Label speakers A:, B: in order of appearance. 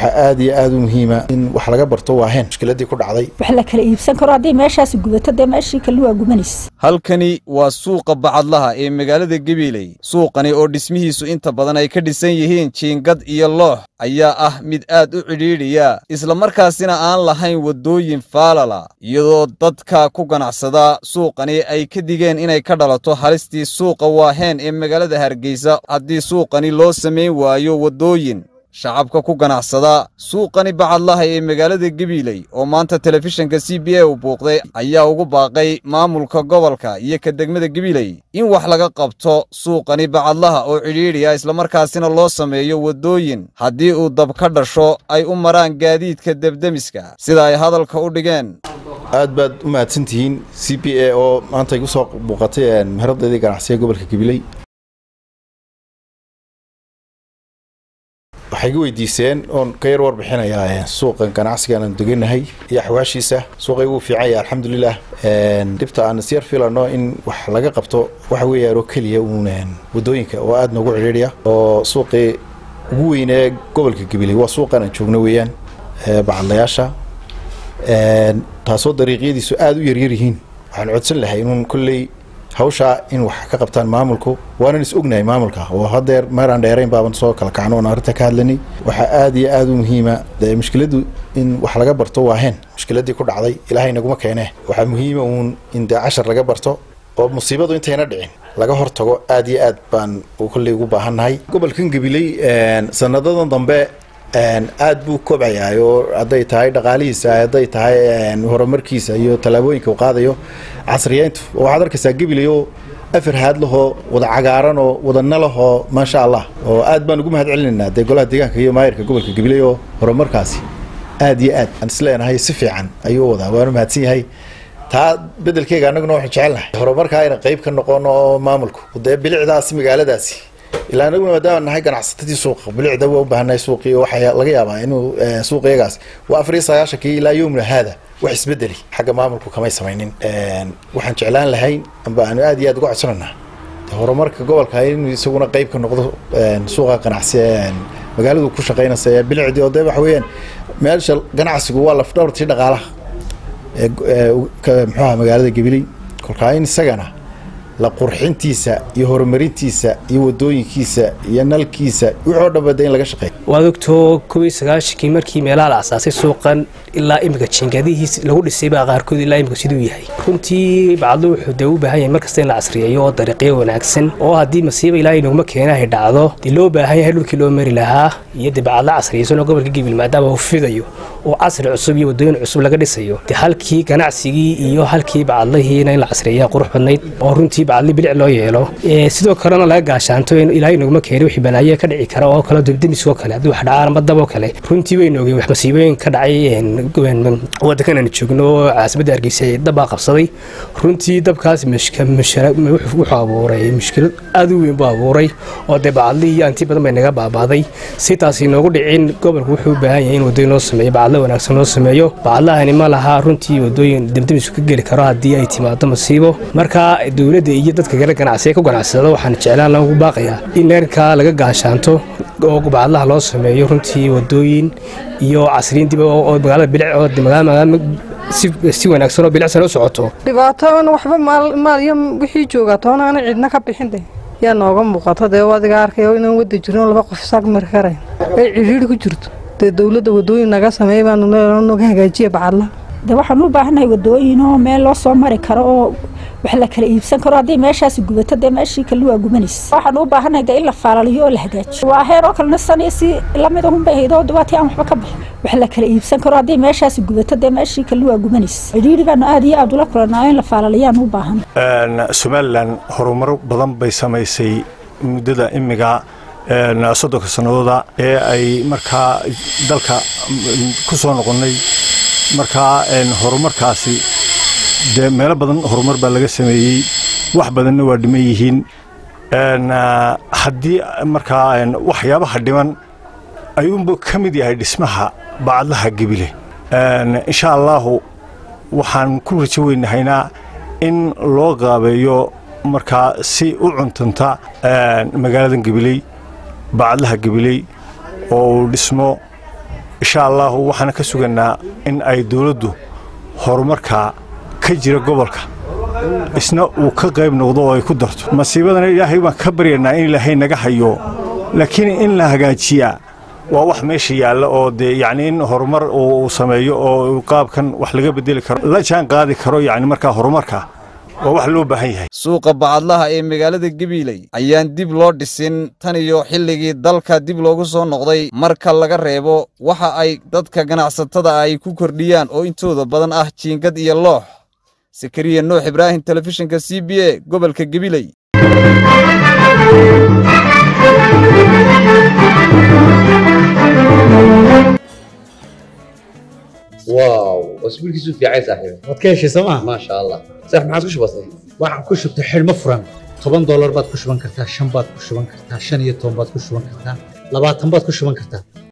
A: waxaa aad iyo aad u muhiima in wax laga barto waaheen mushkiladii ku dhacday
B: wax la kala iibsan karo haddii meeshaasi gubato dee meeshii kale waa gubanaysa
C: halkani waa suuqa bacadlaha ee magaalada gabiiley suuqani oo dhismihiisu inta badan ay ka dhisan yihiin jiingad iyo loox ayaa ah mid aad u cidhiidhiya islamarkaasina aan lahayn waddooyin faalala iyadoo dadka ku ganacsada suuqani ay ka digeen inay ka dhalato halistii suuqa waaheen ee magaalada hargeysa haddii suuqani loo samayn waayo waddooyin shacabka ku ganacsada suuqani bacadlaha ee magaalada gabiiley oo maanta telefishinka c b a u buuqday ayaa ugu baaqay maamulka gobolka iyo ka degmada gabiiley in wax laga qabto suuqani bacadlaha oo cidhiidhiya islamarkaasina loo sameeyo waddooyin haddii uu dab ka dhasho ay u maraan gaadiidka debdemiska sida ay hadalka u dhigeen
A: aad baad u mahadsantihiin c b a oo maanta igu soo buuqatay meheradeedii ganacsiga gobolka gabiley waxay iga weydiiseen oon ka yar warbixinayaa suuqan ganacsiga aan deganahay iyo axwaashiisa suuqay wuu fiican yahay alxamdulilah dhibta aan isyar filano in wax laga qabto waxa weeyaan oo keliya uun waddooyinka oo aad noogu cidhiidhiya oo suuqii ugu weynee gobolka gabiley waa suuqan aan joogno weeyaan bacadlayaasha taasoo dariiqyadiisu aada u yaryar yihiin waxaan codsan lahay inuun kolley hawshaa in wax ka qabtaan maamulku waanan is ognahay maamulka oo hadeer meeraan dheerayn baaban soo kala kacno oon arrinta ka hadlanay waxaa aad iyo aad u muhiima dee mushkiladu in wax laga barto waaheen mushkiladii ku dhacday ilaahay naguma keenee waxaa muhiima uun in dee cashar laga barto oo musiibadu intayna dhicin laga hortago aad iyo aad baan kolley ugu baahannahay gobolkan gabiley sanadadan dambe aad buu kobcayaa oo hadday tahay dhaqaalihiisa hadday tahay horumarkiisa iyo tallaabooyinka uu qaadayo casriyeyntu waxaad arkaysaa gabiley oo afar haad lahoo wada cagaaran oo wada nalahoo maasha allah oo aad baan ugu mahad celinaynaa dee golaha deegaanka iyo maayirka gobolka gabiley oo horumarkaasi aad iyo aad aan isleenahay si fiican ayuu wadaa waanu mahadsan yahay taa bedelkeyga annaguna waxaan jecelnahay horumarkaa ayna qayb ka noqono oo maamulku dee bilicdaasi magaaladaasi ilaa anaguna maadaama nahay ganacsatadii suuqa bilicda waa u baahannahay suuqii waxaa laga yaabaa inuu suuqiyagaas waa afar iyo sagaashankii ilaa yowmna haada wax isbedeli xagga maamulku kamay samaynin waxaan jeclaan lahayn amba aanu aad iyo aad uga codsananaa horumarka gobolka inuu isaguna qayb ka noqdo suuqa ganacsi magaaladu ku shaqaynaysa ee bilicdii oo dee waxa weeyaan meesha ganacsigu waa lafdhabartii dhaqaalaha muxuaha magaalada gabiley kolkaa in isagana la qurxintiisa iyo horumarintiisa iyo wadooyinkiisa iyo nalkiisa wixoo dhanba de in laga shaqeeyo
D: waad ogtoo kobiyo sagaashankii markii meelaha la asaasay suuqan ilaa imika jiingadihiis lagu dhisay baa qaarkood ilaa imika siduu yahay runtii bacadlo wuxuu dee u baahan yahay markasta in la casriyeeyo oo dariiqyo wanaagsan oo haddii masiiba ilaahay noguma keenahay dhacdo dee loo baahan yahay dhulkii loo mari lahaa iyo dee bacadlo casriyeysan oo gobolka gibil maadaama uu fidayo oo casri cusub iyo wadooyin cusub laga dhisayo dee halkii ganacsigii iyo halkii bacadlihiina in la casriyeeyaa qurux badnayd oo runtii bacadli bilic loo yeelo sidoo kalena laga gaashaanto in ilaahay noguma keeni wixii balaaye ka dhici kara oo kale debdemiskoo kale haddii wax dhacaan ama daboo kale runtii waynu ogeen wax masiibooyin ka dhacay wadankan aan joogno oo caasimada hargeysa dabbaa qabsaday runtii dabkaas wuxuu abuuray mushkilad aad u weyn buu abuuray oo dee bacadlihii anti badan bay naga baabaaday si taasi noogu dhicin gobolku wuxuu u baahan yahay in wadooyin loo sameeyo bacadlo wanaagsan loo sameeyo bacadlahani ma laha runtii wadooyin debdemisku ka geli karo haddii ay timaado masiibo marka dowladda iyo dadka kale ganacsiga ku ganacsada waxaan jeclaan lagu baaqayaa in neerkaa laga gaashaanto oo bacadlaha loo sameeyo runtii wadooyin iyo casriyin dib oo magaalada bilic oo magaalada si wanaagsan oo bilicsan u socoto
E: dhibaato waxba maal iyo wixii joogaa toona ana cidna ka bixin de yaa nooga muuqato dee adiga arkayo inaan wada jirno laba qof isaag mari karayn ay cidhiidhi ku jirto dee dowladda wadooyin naga sameeya baanu naga hagaajiya bacadlaha
B: de waxaan u baahannahay waddooyin oo meel loo soo mari karo oo wax la kala iibsan karo haddii meeshaasi gubato dee meeshii kale waa gubanaysa waxaan u baahannahay dee in la faalaliyo oo la hagaajiyo waa heer oo kalena saniyo si lamid ahun bay hayd oo dhibaatii aan waxba ka bixin wax la kala iibsan karo haddii meeshaasi gubato dee meeshii kale waa gubanaysa cidhiidhi baanu aad iyo aad ula kulanaa in la faalaliyaan u baahan
F: somalilan horumaro badan bay samaysay muddada imiga soddonka sannadooda ee ay markaa dalka ku soo noqonnay markaa horumarkaasi dee meelo badan horumar baa laga sameeyey wax badanna waa dhiman yihiin haddii markaa waxyaabaha dhiman ayuunba ka mid yahay dhismaha bacadlaha gebile insha allaahu waxaan ku rajo weynahaynaa in loo qaabeeyo markaa si u cuntanta magaaladan gebiley bacadlaha gebiley oo uu dhismo insha allahu waxaana ka suganaa in ay dowladdu horumarkaa ka jira gobolka isna uu ka qayb noqdo oo ay ku darto masiibadana ilaahay baan ka baryanaa in ilaahay naga hayo laakiin in la hagaajiyaa waa wax meesha yaalla oo dee yacni in horumar uu sameeyo oo qaabkan wax laga bedeli karo la jaan qaadi karo yacni markaa horumarka waa wax loo baahan yahay
C: suuqa bacadlaha ee magaalada gabiiley ayaan dib loo dhisin tan iyo xilligii dalka dib loogu soo noqday marka laga reebo waxa ay dadka ganacsatada ay ku kordhiyaan oo intooda badan ah jiingad iyo loox sakariya nuux ibraahim telefishinka c b a gobolka gabiley
G: واو اسبوعك في عايز صاحبي
H: waad ka heshay sooma
G: ما شاء الله صح ما عاد كش بسيط
H: waxaan ku shubtay xidhmo furan toban doolar baad ku shuban kartaa shan baad ku shuban kartaa shan iyo toban baad ku shuban kartaa labaatan baad ku shuban kartaa